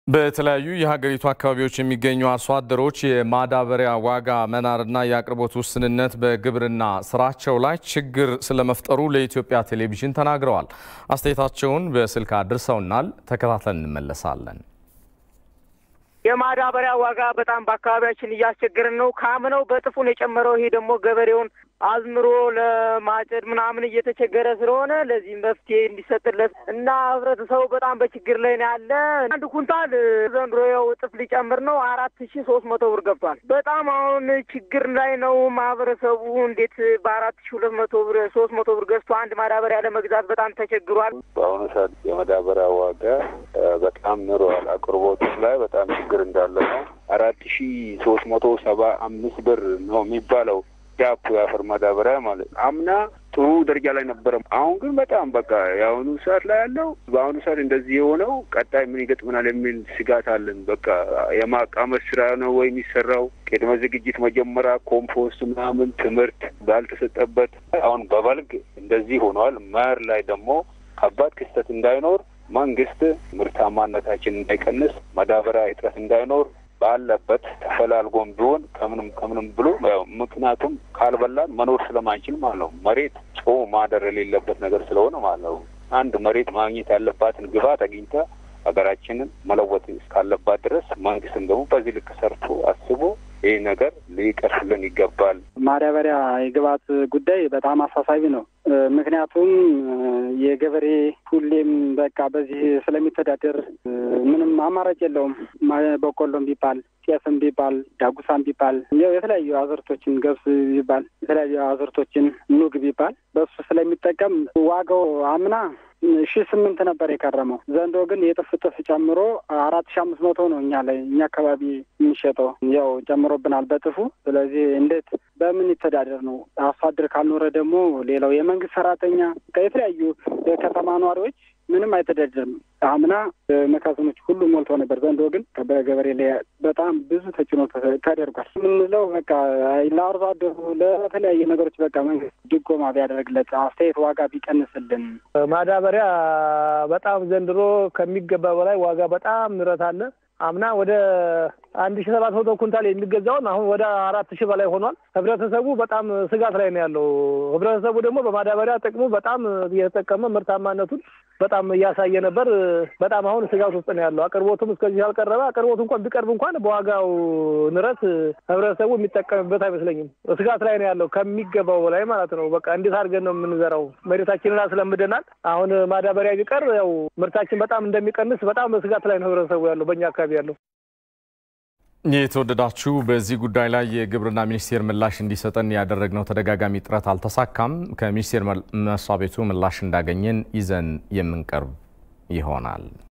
በተለያዩ የሀገሪቱ አካባቢዎች የሚገኙ አርሶ አደሮች የማዳበሪያ ዋጋ መናርና የአቅርቦት ውስንነት በግብርና ስራቸው ላይ ችግር ስለመፍጠሩ ለኢትዮጵያ ቴሌቪዥን ተናግረዋል። አስተያየታቸውን በስልክ አድርሰውናል። ተከታትለን እንመለሳለን። የማዳበሪያ ዋጋ በጣም በአካባቢያችን እያስቸገርን ነው። ካምነው በጥፉን የጨመረው ይሄ ደግሞ ገበሬውን አዝምሮ ለማጨድ ምናምን እየተቸገረ ስለሆነ ለዚህ መፍትሄ እንዲሰጥለት እና ህብረተሰቡ በጣም በችግር ላይ ነው ያለ። አንድ ኩንታል ዘንድሮ ያው እጥፍ ሊጨምር ነው አራት ሺ ሶስት መቶ ብር ገብቷል። በጣም አሁን ችግር ላይ ነው ማህበረሰቡ። እንዴት በአራት ሺ ሁለት መቶ ብር ሶስት መቶ ብር ገዝቶ አንድ ማዳበሪያ ለመግዛት በጣም ተቸግሯል። በአሁኑ ሰዓት የማዳበሪያ ዋጋ በጣም ንሯል። አቅርቦቱ ላይ በጣም ችግር እንዳለ ነው። አራት ሺ ሶስት መቶ ሰባ አምስት ብር ነው የሚባለው ዳፕ የአፈር ማዳበሪያ ማለት አምና ጥሩ ደረጃ ላይ ነበረ። አሁን ግን በጣም በቃ የአሁኑ ሰዓት ላይ ያለው በአሁኑ ሰዓት እንደዚህ የሆነው ቀጣይ ምን ይገጥመናል የሚል ስጋት አለን። በቃ የማቃመስ ስራ ነው ወይ የሚሰራው? ቅድመ ዝግጅት መጀመሪያ ኮምፖስት ምናምን ትምህርት ባልተሰጠበት አሁን በበልግ እንደዚህ ሆኗል። መኸር ላይ ደግሞ ከባድ ክስተት እንዳይኖር መንግስት ምርታማነታችን እንዳይቀንስ ማዳበሪያ እጥረት እንዳይኖር ባለበት ተፈላልጎም ቢሆን ከምንም ከምንም ብሎ ምክንያቱም ካልበላን መኖር ስለማንችል ማለት ነው። መሬት ጾ ማደር የሌለበት ነገር ስለሆነ ማለት ነው። አንድ መሬት ማግኘት ያለባትን ግብዓት አግኝታ ሀገራችንን መለወጥ እስካለባት ድረስ መንግስትም ደግሞ በዚህ ልክ ሰርቶ አስቦ ይህ ነገር ሊቀርፍልን ይገባል። ማዳበሪያ የግብዓት ጉዳይ በጣም አሳሳቢ ነው። ምክንያቱም የገበሬ ሁሌም በቃ በዚህ ስለሚተዳደር ምንም አማራጭ የለውም። በቆሎም ቢባል ጤፍም ቢባል ዳጉሳም ቢባል ያው የተለያዩ አዝርቶችን ገብስ ቢባል የተለያዩ አዝርቶችን ኑግ ቢባል በሱ ስለሚጠቀም ዋጋው አምና ሺ ስምንት ነበር የከረመው። ዘንድሮ ግን የጥፍ ጥፍ ጨምሮ አራት ሺ አምስት መቶ ነው እኛ ላይ እኛ አካባቢ የሚሸጠው ያው ጨምሮብናል በጥፉ። ስለዚህ እንዴት በምን ይተዳደር ነው? አርሶ አደር ካልኖረ ደግሞ ሌላው የመንግስት ሰራተኛ የተለያዩ የከተማ ነዋሪዎች ምንም አይተዳደርም። አምና መካዘኖች ሁሉ ሞልቶ ነበር። ዘንድሮ ግን በገበሬ ላይ በጣም ብዙ ተጭኖ ተደርጓል። የምንለው በቃ ለአርሶ አደሩ ለተለያዩ ነገሮች በቃ መንግስት ድጎማ ቢያደርግለት፣ አስተያየት ዋጋ ቢቀንስልን። ማዳበሪያ በጣም ዘንድሮ ከሚገባ በላይ ዋጋ በጣም ንረት አለ። አምና ወደ አንድ ሺ ሰባት መቶ ኩንታል የሚገዛውን አሁን ወደ አራት ሺህ በላይ ሆኗል። ህብረተሰቡ በጣም ስጋት ላይ ነው ያለው። ህብረተሰቡ ደግሞ በማዳበሪያ ጥቅሙ በጣም እየተጠቀመ ምርታማነቱን በጣም እያሳየ ነበር። በጣም አሁን ስጋት ውስጥ ነው ያለው። አቅርቦቱም እስከዚህ ያልቀረበ አቅርቦቱ እንኳን ቢቀርብ እንኳን በዋጋው ንረት ህብረተሰቡ የሚጠቀምበት አይመስለኝም። ስጋት ላይ ነው ያለው ከሚገባው በላይ ማለት ነው። በቃ እንዴት አድርገን ነው የምንዘራው? መሬታችንን አስለምደናል። አሁን ማዳበሪያ ቢቀር ያው ምርታችን በጣም እንደሚቀንስ በጣም ስጋት ላይ ነው ህብረተሰቡ ያለው በእኛ አካባቢ ያለው። የተወደዳችሁ በዚህ ጉዳይ ላይ የግብርና ሚኒስቴር ምላሽ እንዲሰጠን ያደረግነው ተደጋጋሚ ጥረት አልተሳካም። ከሚኒስቴር መስሪያ ቤቱ ምላሽ እንዳገኘን ይዘን የምንቀርብ ይሆናል።